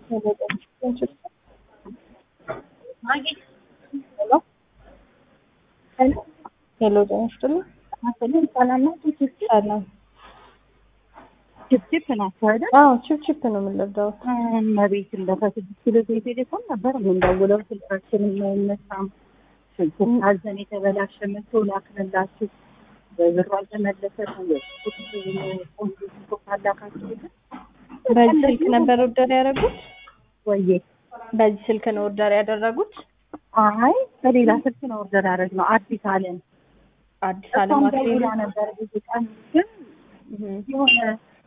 ሄሎ ጤና ይስጥልኝ። ሰላም። ችፕችፕ ናቸው አይደል? አዎ ቺፕ ነው የምንለብደው። እመቤት እንደከስድስት ኪሎ ቤት ቴሌፎን ነበር የምንደውለው። ስልካችንም አይነሳም። ስልኩን አዘን የተበላሸ መቶ ላክንላችሁ ብሩ አልተመለሰም። ቆንጆ ስልክ አላካችሁ በዚህ ስልክ ነበር ኦርደር ያደረጉት? ወዬ በዚህ ስልክ ነው ኦርደር ያደረጉት? አይ በሌላ ስልክ ነው ኦርደር ያደረግነው። አዲስ አለም አዲስ አለም እሷም ደውላ ነበር ብዙ ቀን ግን የሆነ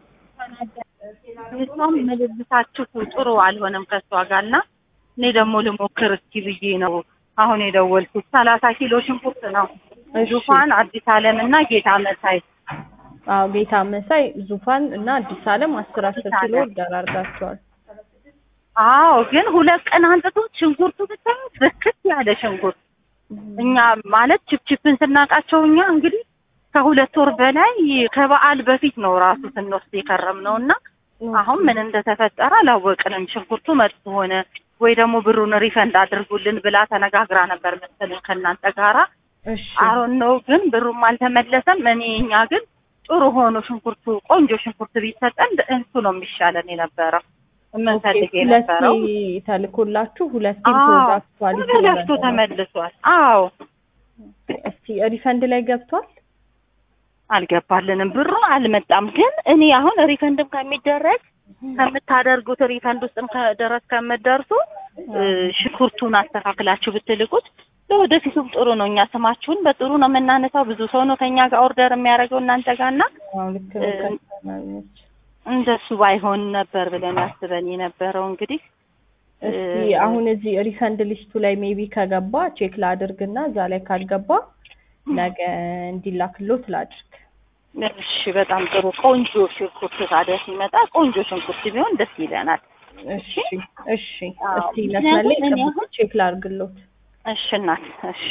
እሷም መልብሳችሁ ጥሩ አልሆነም ከእሷ ጋር እና እኔ ደግሞ ልሞክር እስኪ ብዬ ነው አሁን የደወልኩት። ሰላሳ ኪሎ ሽንኩርት ነው ዙፋን፣ አዲስ አለም እና ጌታ መሳይ። አዎ ጌታ መሳይ፣ ዙፋን እና አዲስ አለም አስር አስር አዲስ ኪሎ አለም። ኦርደር አድርጋቸዋል። አዎ ግን ሁለት ቀን አንጥቶት ሽንኩርቱ ብታዩት ብክት ያለ ሽንኩርት እኛ ማለት ችፕችፕን ስናውቃቸው እኛ እንግዲህ ከሁለት ወር በላይ ከበዓል በፊት ነው ራሱ ስንወስድ የከረም ነው እና አሁን ምን እንደተፈጠረ አላወቅንም። ሽንኩርቱ መጥፎ ሆነ ወይ ደግሞ ብሩን ሪፈንድ አድርጉልን ብላ ተነጋግራ ነበር መሰለኝ ከእናንተ ጋራ እሺ አሮን ነው ግን ብሩም አልተመለሰም። እኔ እኛ ግን ጥሩ ሆኖ ሽንኩርቱ ቆንጆ ሽንኩርት ቢሰጠን እሱ ነው የሚሻለን የነበረው የምንፈልግ ሁለቴ የነበረው። ተልኮላችሁ ሁለቴ አዎ ተወዳችኋል። ተገዝቶ ተመልሷል። አዎ እስቲ ሪፈንድ ላይ ገብቷል? አልገባልንም፣ ብሩ አልመጣም። ግን እኔ አሁን ሪፈንድም ከሚደረግ ከምታደርጉት ሪፈንድ ውስጥም ከደረስ ከምትደርሱ እ፣ ሽንኩርቱን አስተካክላችሁ ብትልቁት ለወደፊቱም ጥሩ ነው። እኛ ስማችሁን በጥሩ ነው የምናነሳው። ብዙ ሰው ነው ከኛ ጋር ኦርደር የሚያደርገው እናንተ ጋር እና አዎ ልክ ነው። እ፣ ከስተመሮች እንደሱ ባይሆን ነበር ብለን አስበን የነበረው እንግዲህ እስቲ እ፣ አሁን እዚህ ሪፈንድ ሊስቱ ላይ ሜቢ ከገባ ቼክ ላድርግና እዛ ላይ ካልገባ ነገ እንዲላክሎት ላድርግ። እሺ፣ በጣም ጥሩ ቆንጆ ሽንኩርት ታዲያ ሲመጣ ቆንጆ ሽንኩርት ቢሆን ደስ ይለናል። እሺ እሺ። አዎ፣ እስቲ መስመር ላይ ምክንያቱም እኔ ጠብቁ፣ ቼክ ላድርግሎት። እሺ እናት፣ እሺ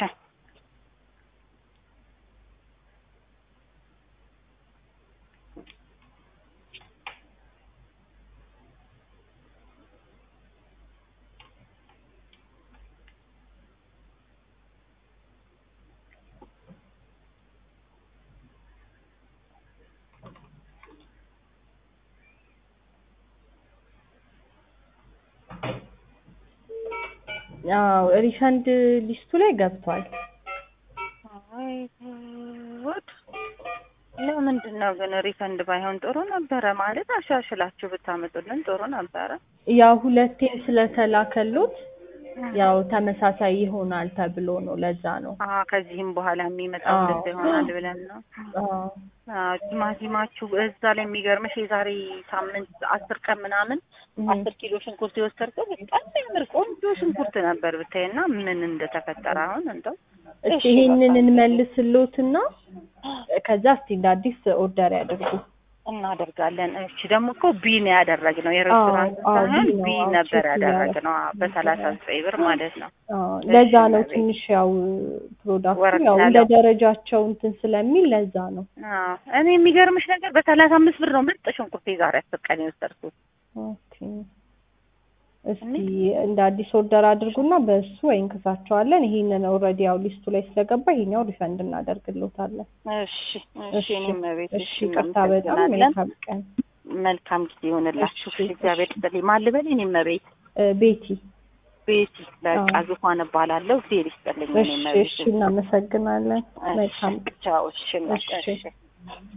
አዎ ሪፈንድ ሊስቱ ላይ ገብቷል። አይ ጉድ! ለምንድን ነው ግን ሪፈንድ ባይሆን ጥሩ ነበረ። ማለት አሻሽላችሁ ብታመጡልን ጥሩ ነበረ። ያው ሁለቴም ስለተላከሎት ያው ተመሳሳይ ይሆናል ተብሎ ነው። ለዛ ነው። አ ከዚህም በኋላ የሚመጣው አዎ። እንደዚህ ይሆናል ብለን ነው። አዎ አ ቲማቲማችሁ እዛ ላይ የሚገርምሽ የዛሬ ሳምንት አስር ቀን ምናምን እህ። አስር ኪሎ ሽንኩርት የወሰድከው በጣም የሚያምር ቆንጆ ሽንኩርት ነበር ብታይና ምን እንደተፈጠረ አሁን እንደው እስቲ እሺ፣ ይሄንን በቃ እንመልስሎትና ከዛ እስቲ እንደ አዲስ ኦርደር ያድርጉ። እናደርጋለን። እሺ ደግሞ እኮ ቢ ነው ያደረግነው የሬስቶራንት አዎ፣ አዎ፣ ሳይሆን ቢ ነው። ቢ አዎ፣ ነበር ቼክ ያደረግነው አዎ፣ በሰላሳ ዘጠኝ ብር ማለት ነው። አዎ ለዛ ነው እሺ፣ ትንሽ ያው ፕሮዳክቱ ወረድ ያው እንደ ያለው። ደረጃቸው እንትን ስለሚል ለዛ ነው። አዎ እኔ የሚገርምሽ ነገር በሰላሳ አምስት ብር ነው ምርጥ ሽንኩርት የዛሬ አስር ቀን የወሰድኩት። ኦኬ እስቲ እንደ አዲስ ኦርደር አድርጉና በእሱ ወይ እንክሳቸዋለን። ይሄንን ኦልሬዲ ያው ሊስቱ ላይ ስለገባ ይሄኛው ሪፈንድ እናደርግሎታለን። እሺ እሺ፣ እኔም ቤት እሺ ይቅርታ በጣም እናመሰግናለን። መልካም ቀን። መልካም ጊዜ ይሆንላችሁ። እሺ፣ እግዚአብሔር ይስጥልኝ። ማን ልበል? እኔም ቤት እ፣ ቤቲ ቤቲ በቃ አዎ። ዙፋን እባላለሁ። እግዚአብሔር ይስጥልኝ። እሺ እኔም ቤት እሺ እናመሰግናለን። መልካም ቀን። ቻው። እሺ፣ እሺ። እሺ